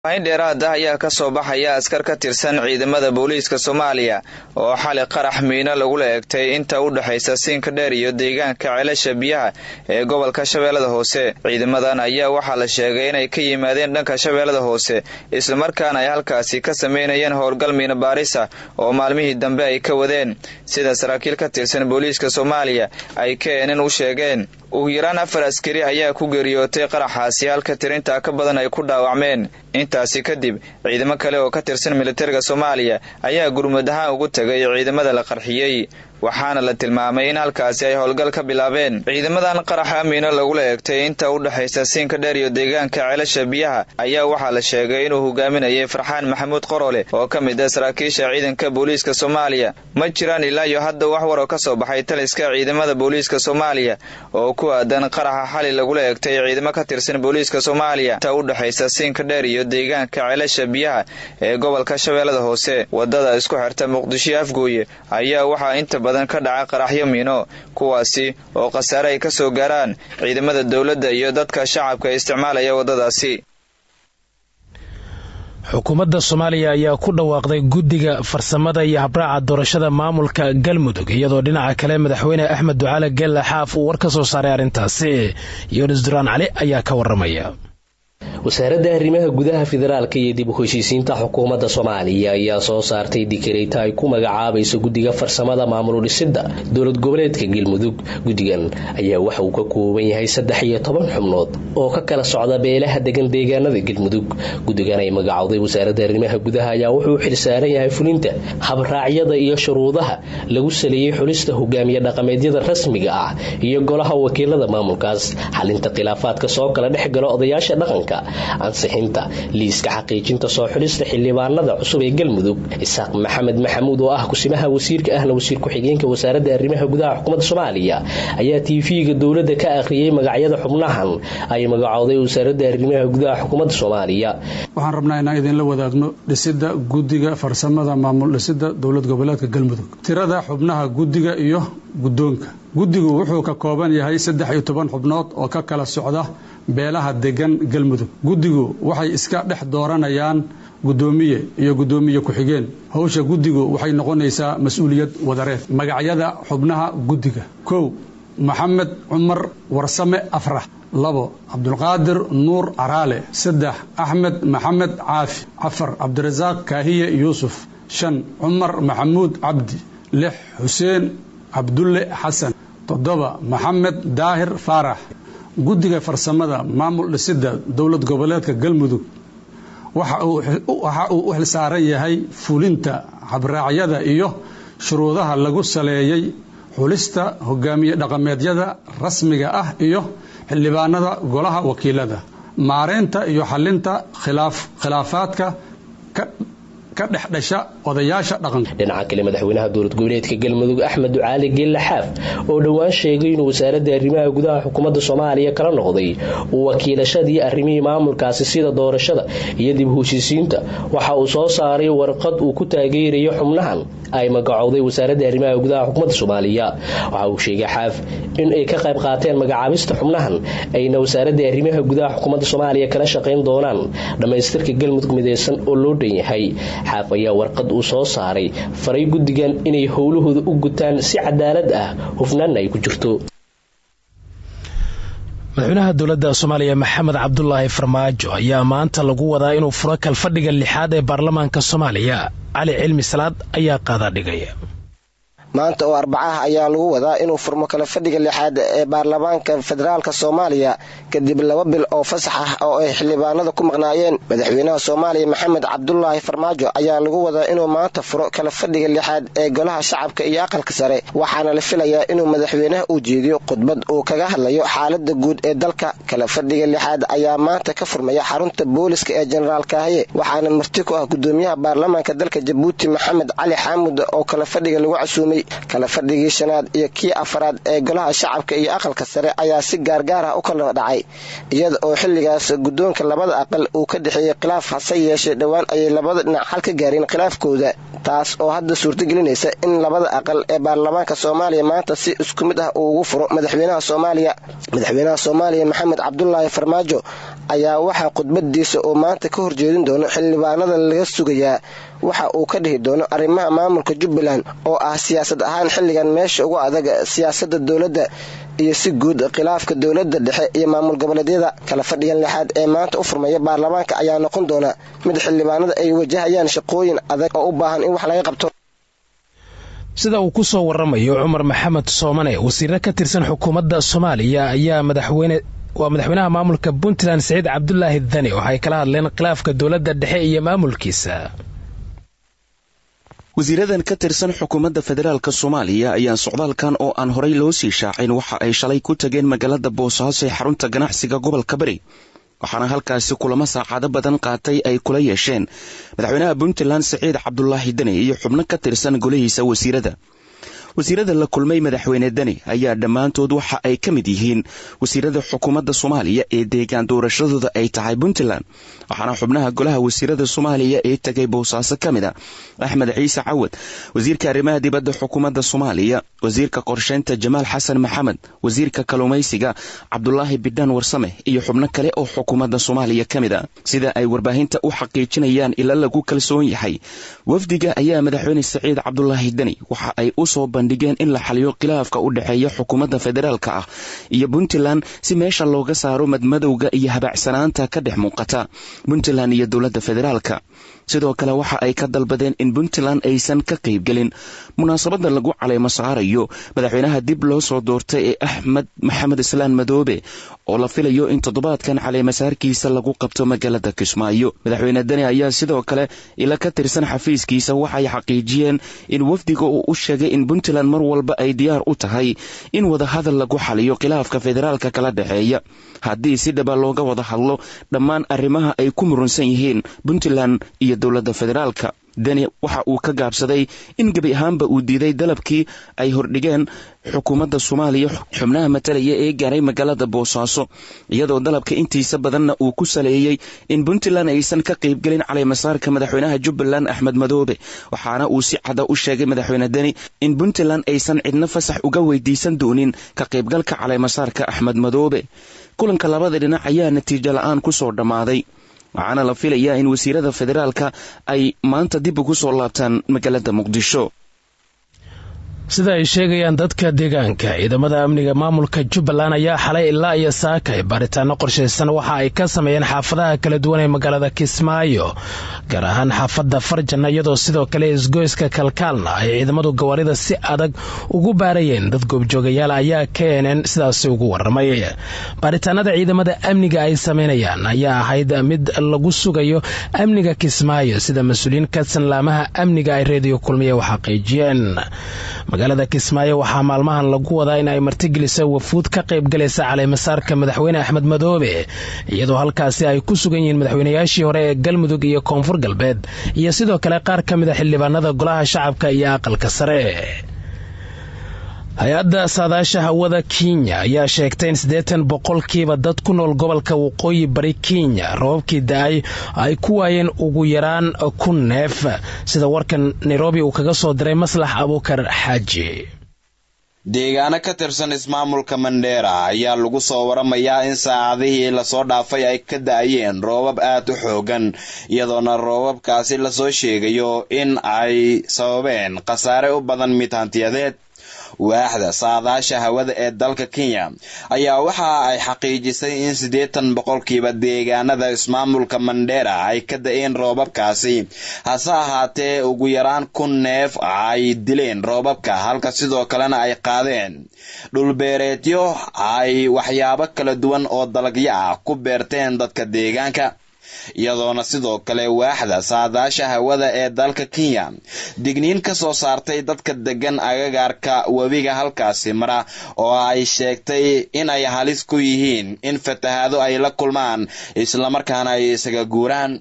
in dheeraad ah ayaa ka soo baxaya askar ka tirsan ciidamada booliiska soomaaliya oo xali qarax miino lagula eegtay inta u dhexaysa siinka dheer iyo deegaanka ceelasha biyaha ee gobolka shabeellada hoose ciidamadan ayaa waxaa la sheegay inay ka yimaadeen dhanka shabeellada hoose islamarkaana ay halkaasi ka sameynayeen howlgal miino baarisa oo maalmihii dambe ay ka wadeen sida saraakiil ka tirsan booliiska soomaaliya ay keenin u sheegeen ugu yaraan afar askari ayaa ku geeriyootay qaraxaasi halka tirintaa ka badan ay ku dhaawacmeen intaasi kadib ciidamo kale oo ka tirsan militariga soomaaliya ayaa gurmud ahaan ugu tegay ciidamada la qarxiyey waxaana la tilmaamay in halkaasi ay howlgal ka bilaabeen ciidamadan qaraxa miino lagula eegtay inta u dhexaysa siinka dheer iyo deegaanka ceelasha biyaha ayaa waxaa la sheegay inuu hogaaminayay farxaan maxamuud qorole oo ka mid ah saraakiisha ciidanka booliiska soomaaliya ma jiraan ilaa iyo hadda wax war oo ka soo baxay taliska ciidamada booliiska soomaaliya oo ku aadan qaraxa xali lagula eegtay ciidamo ka tirsan booliiska soomaaliya inta u dhexaysa siinka dheer iyo deegaanka ceelasha biyaha ee gobolka shabeellada hoose wadada isku xirta muqdisho afgooye ayaa waxaa inta badan ka dhaca qaraxyo miino kuwaasi oo khasaare ay ka soo gaaraan ciidamada dowladda iyo dadka shacabka ee isticmaalaya waddadaasi xukuumadda soomaaliya ayaa ku dhawaaqday guddiga farsamada iyo habraaca doorashada maamulka galmudug iyadoo dhinaca kale madaxweyne axmed ducaale gelle xaaf uu war ka soo saaray arrintaasi yunis duraan cali ayaa ka waramaya wasaaradda arrimaha gudaha federaalka iyo dib u heshiisiinta xukuumadda soomaaliya ayaa soo saartay dikareyta ay ku magacaabayso guddiga farsamada maamul dhisidda dowlad goboleedka galmudug guddigan ayaa waxa uu ka kooban yahay saddex iyo toban xubnood oo ka kala socda beelaha degan deegaanada galmudug guddigan ay magacowday wasaaradda arrimaha gudaha ayaa wuxuu xil saaran yahay fulinta habraacyada iyo shuruudaha lagu saleeyey xulista hogaamiye dhaqameedyada rasmiga ah iyo golaha wakiilada maamulkaas xalinta khilaafaadka soo kala dhex gala odayaasha dhaqanka ansixinta liiska xaqiijinta soo xulista xildhibaanada cusub ee galmudug isaaq maxamed maxamuud oo ah kusimaha wasiirka ahna wasiir ku-xigeenka wasaaradda arrimaha gudaha xukuumadda soomaaliya ayaa tv-ga dowladda ka akhriyey magacyada xubnahan ay magacowday wasaaradda arrimaha gudaha xukuumadda soomaaliya waxaan rabnaa inaan idinla wadaagno dhisidda guddiga farsamada maamul dhisidda dowlad goboleedka galmudug tirada xubnaha guddiga iyo guddoonka guddigu wuxuu ka kooban yahay saddex iyo toban xubnood oo ka kala socda beelaha degan galmudug guddigu waxay iska dhex dooranayaan guddoomiye iyo guddoomiye ku-xigeen howsha guddigu waxay noqonaysaa mas-uuliyad wadareed magacyada xubnaha guddiga kow maxamed cumar warsame afrax labo cabdulqaadir nuur caraale saddex axmed maxamed caafi afar cabdirasaaq kaahiye yuusuf shan cumar maxamuud cabdi lix xuseen cabdulle xasan toddoba maxamed daahir faarax guddiga farsamada maamul dhisidda dowlad goboleedka galmudug waxa uu u xilsaaran yahay fulinta habraacyada iyo shuruudaha lagu saleeyey xulista hogaamiye dhaqameedyada rasmiga ah iyo xildhibaanada golaha wakiilada maareynta iyo xalinta khilaafaadka ka dhex dhasha odayaasha dhaqanka dhinaca kale madaxweynaha dowlad goboleedka galmudug axmed ducaali geelle xaaf oo dhowaan sheegay inuu wasaaradda arrimaha gudaha xukuumadda soomaaliya kala noqday wakiilashadii arrimihii maamulkaasi sida doorashada iyo dib heshiisiinta waxa uu soo saaray warqad uu ku taageerayo xubnahan ay magacowday wasaaradda arrimaha gudaha xukuumadda soomaaliya waxa uu sheegay xaaf in ay ka qayb qaateen magacaabista xubnahan ayna wasaaradda arrimaha gudaha xukuumadda soomaaliya kala shaqayn doonaan dhammaystirka galmudug mideysan oo loo dhan yahay xaaf ayaa warqad uu soo saaray faray guddigan inay howlahooda u gutaan si cadaalad ah hufnaanna ay ku jirto madaxweynaha dowladda soomaaliya maxamed cabdulaahi farmaajo ayaa maanta lagu wadaa inuu furo kalfadhiga lixaad ee baarlamaanka soomaaliya cali cilmi salaad ayaa qaadaa dhigaya maanta oo arbacaha ayaa lagu wadaa inuu furmo kala fadhiga lixaad ee baarlamaanka federaalka soomaaliya kadib laba bil oo fasax ah oo ay xildhibaanada ku maqnaayeen madaxweynaha soomaaliya maxamed cabdulaahi farmaajo ayaa lagu wadaa inuu maanta furo kala fadhiga lixaad ee golaha shacabka iyo aqalka sare waxaana la filayaa inuu madaxweynaha u jeediyo khudbad uu kaga hadlayo xaalada guud ee dalka kala fadhiga lixaad ayaa maanta ka furmaya xarunta booliska ee jenaraal kaahiye waxaana marti ku ah gudoomiyaha baarlamaanka dalka jabuuti maxamed cali xaamud oo kala fadhiga lagu casuumay kala fadhigii shanaad iyo kii afaraad ee golaha shacabka iyo aqalka sare ayaa si gaargaar ah u kala dhacay iyada oo xilligaas guddoonka labada aqal uu ka dhexeeyey khilaaf hase yeeshee dhowaan ayay labada dhinac xal ka gaareen khilaafkooda taas oo hadda suurtagelinaysa in labada aqal ee baarlamaanka soomaaliya maanta si isku mid ah uu ugu furo madaxweynaha soomaaliya madaxweynaha soomaaliya maxamed cabdulaahi farmaajo ayaa waxaa khudbadiisa oo maanta ka horjeedin doono xildhibaanada laga sugayaa waxa uu ka dhihi doono arrimaha maamulka jubbaland oo ah siyaasad ahaan xilligan meesha ugu adag siyaasadda dowladda iyo si guud khilaafka dowladda dhexe iyo maamul goboleedyada kala fadhigan lixaad ee maanta u furmaya baarlamaanka ayaa noqon doona mid xildhibaanada ay wajahayaan shaqooyin adag oo u baahan in wax laga qabto sida uu ku soo waramayo cumar maxamed soomane wasiiro ka tirsan xukuumadda soomaaliya ayaa madaxweyne waa madaxweynaha maamulka puntland siciid cabdulaahi dani waxay kala hadleen khilaafka dowladda dhexe iyo maamulkiisa wasiiradan ka tirsan xukuumadda federaalk soomaaliya ayaa socdaalkan oo aan horay loo sii shaacin waxa ay shalay ku tageen magaalada boosaaso ee xarunta ganacsiga gobolka bari waxaana halkaasi kulamo saacado badan qaatay ay kula yeesheen madaxweynaha puntland siciid cabdulaahi deni iyo xubno ka tirsan golihiisa wasiirada wasiirada la kulmay madaxweyne deni ayaa dhammaantood waxa ay ka mid yihiin wasiirada xukuumadda soomaaliya ee deegaan doorashadooda ay tahay puntland waxaana xubnaha golaha wasiirada soomaaliya ee tegay boosaaso ka mid a axmed ciise cawad wasiirka arrimaha dibadda xukuumadda soomaaliya wasiirka qorsheynta jamaal xasan maxamed wasiirka kalluumaysiga cabdulaahi bidhaan warsame iyo xubno kale oo xukuumadda soomaaliya ka mid a sida ay warbaahinta u xaqiijinayaan ila lagu kalsoon yahay wafdiga ayaa madaxweyne siciid cabdulaahi deni waxa ay usoo bandhigeen in la xaliyo khilaafka u dhexeeya xukuumadda federaalka ah iyo puntland si meesha looga saaro madmadowga iyo habaacsanaanta ka dhex muuqata puntland iyo dowladda federaalka sidoo kale waxa ay ka dalbadeen in puntland aysan ka qaybgelin munaasabadda lagu caleymo saarayo madaxweynaha dib loo soo doortay ee axmed maxamed islaan madoobe oo la filayo in toddobaadkan caleymasaarkiisa lagu qabto magaalada kismaayo madaxweyne deni ayaa sidoo kale ila ka tirsan xafiiskiisa waxay xaqiijiyeen in wafdiga uu u sheegay in puntland mar walba ay diyaar u tahay in wadahadal lagu xaliyo khilaafka federaalka kala dhexeeya haddii si dhaba looga wada hadlo dhammaan arrimaha ay ku murunsan yihiin puntland iyo dowladda federaalka deni waxa uu ka gaabsaday in gebi ahaanba uu diiday dalabkii ay hordhigeen xukuumadda soomaaliya xubnaha matalaya ee gaaray magaalada boosaaso iyadoo dalabka intiisa badanna uu ku saleeyey in puntland aysan ka qaybgelin caleymasaarka madaxweynaha jubbaland axmed madoobe waxaana uu si cada u sheegay madaxweyne deni in puntland aysan cidno fasax uga weydiisan doonin ka qaybgalka caleymasaarka axmed madoobe kulanka labada dhinac ayaa natiijo la-aan ku soo dhammaaday waxaana la filayaa in wasiirada federaalka ay maanta dib ugu soo laabtaan magaalada muqdisho sida ay sheegayaan dadka deegaanka ciidamada amniga maamulka jubbaland ayaa xalay ilaa iyo saakay baaritaano qorshaysan waxa ay ka sameeyeen xaafadaha kala duwan ee magaalada kismaayo gaar ahaan xaafadda farjanna iyadoo sidoo kale isgoyska kalkaalna ay ciidamadu gawaarida si adag ugu baarayeen dad goobjoogayaal ayaa keeneen sidaasi ugu waramay baaritaanada ciidamada amniga ay sameynayaan ayaa ahayd mid lagu sugayo amniga kismaayo sida mas-uuliyiin ka sanlaamaha amniga ay reediyo kulmiya u xaqiijiyeen magaalada kismaayo waxaa maalmahan lagu wadaa in ay martigeliso wafuud ka qaybgalaysa caleymasaarka madaxweyne axmed madoobe iyadoo halkaasi ay ku sugan yihiin madaxweynayaashii hore ee galmudug iyo koonfur galbeed iyo sidoo kale qaar ka mid a xildhibaanada golaha shacabka iyo aqalka sare hay-adda saadaasha hawada kenya ayaa sheegtay in siddeetan boqolkiiba dad ku nool gobolka waqooyi bari kenya roobabkii da-ay ay ku waayeen ugu yaraan kun neef sida warkan nairobi uu kaga soo diray maslax abuukar xaaji deegaano ka tirsan ismaamulka mandheera ayaa lagu soo waramayaa in saacadihii lasoo dhaafay ay ka da-ayeen roobab aad u xoogan iyadoona roobabkaasi lasoo sheegayo in ay sababeen khasaare u badan mid hantiyadeed waaxda saadaasha hawada ee dalka kenya ayaa waxa ay xaqiijisay in siddeetan boqolkiiba deegaanada ismaamulka mandheera ay ka da-een roobabkaasi hase ahaatee ugu yaraan kun neef ay dileen roobabka halka sidoo kalena ay qaadeen dhulbeereedyo ay waxyaabo kala duwan oo dalagyo ah ku beerteen dadka deegaanka iyadoona sidoo kale waaxda saadaasha hawada ee dalka kenya digniin ka soo saartay dadka degan agagaarka webiga halkaasi mara oo ay sheegtay in ay halis ku yihiin in fatahaado ay la kulmaan islamarkaana ay isaga guuraan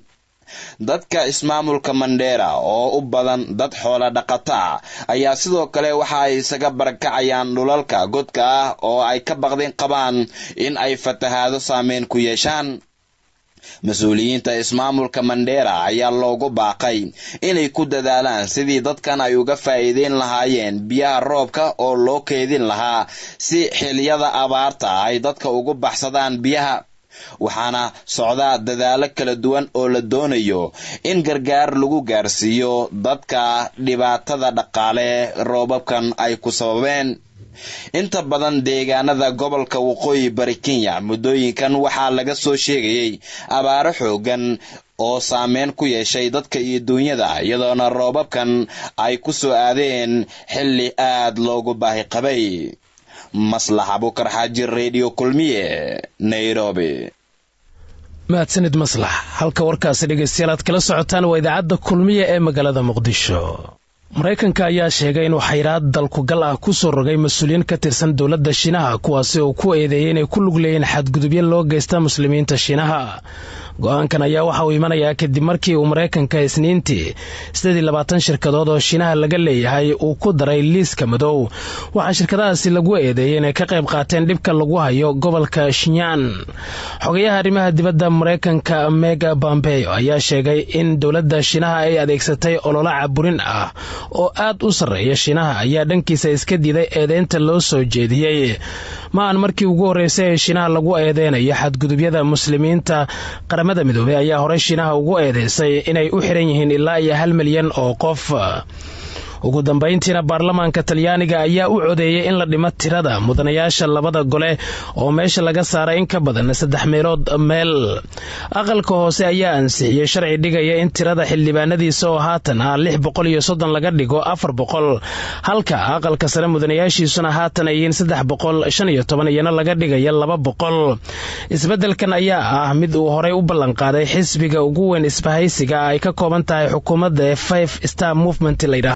dadka ismaamulka mandheera oo u badan dad xoola dhaqata ah ayaa sidoo kale waxa ay isaga barakacayaan dhulalka godka ah oo ay ka baqdin qabaan in ay fatahaado saameyn ku yeeshaan mas-uuliyiinta ismaamulka mandheera ayaa loogu baaqay inay ku dadaalaan sidii dadkan ay uga faa'iideyn lahaayeen biyaha roobka oo loo keedin lahaa si xiliyada abaarta ay dadka ugu baxsadaan biyaha waxaana socdaa dadaalo kala duwan oo la doonayo in gargaar lagu gaarsiiyo dadka dhibaatada dhaqaale roobabkan ay ku sababeen inta badan deegaanada gobolka waqooyi bari kenya muddooyinkan waxaa laga soo sheegayay abaaro xoogan oo saameyn ku yeeshay dadka iyo duunyada iyadoona roobabkan ay ku soo aadeen xilli aad loogu baahi qabay maslax abukar xaaji redio kulmiye nairobi mahadsanid maslax halka warkaasi dhegaystayaal aad kala socotaan waa idaacadda kulmiye ee magaalada muqdisho maraykanka ayaa sheegay inuu xayraad dalkugal ah ku soo rogay mas-uuliyiin ka tirsan dowladda shiinaha kuwaasi oo ku eedeeyay inay ku lug leeyiin xadgudubyo loo geysta muslimiinta shiinaha go-aankan ayaa waxa uu imanayaa kadib markii uu maraykanka isniintii siddeedii labaatan shirkadood oo shiinaha laga leeyahay uu ku daray liiska madow waxaa shirkadahaasi lagu eedeeyey inay ka qayb qaateen dhibka lagu hayo gobolka shinyaan xogayaha arrimaha dibadda maraykanka mega bombeyo ayaa sheegay in dowladda shiinaha ay adeegsatay ololo caburin ah oo aad u sarreeya shiinaha ayaa dhankiisa iska diiday eedeynta loo soo jeediyey ma aan markii ugu horreysay ee shiinaha lagu eedeynayo xadgudubyada muslimiinta qaramada midoobey ayaa horey shiinaha ugu eedeysay inay u xiran yihiin ilaa iyo hal milyan oo qof ugu dambayntiina baarlamaanka talyaaniga ayaa u codeeyey in la dhimo tirada mudanayaasha labada gole oo meesha laga saaray in ka badan saddex meelood meel aqalka hoose ayaa ansixiyey sharci dhigaya in tirada xildhibaanadiisa oo haatan ah lix boqol iyo soddon laga dhigo afar boqol halka aqalka sare mudanayaashiisuna haatan ayiin saddex boqol shan iyo toban iyana laga dhigaya laba boqol isbeddelkan ayaa ah mid uu horey u ballanqaaday xisbiga ugu weyn isbahaysiga ay ka kooban tahay xukuumadda ee five star movement layidhaah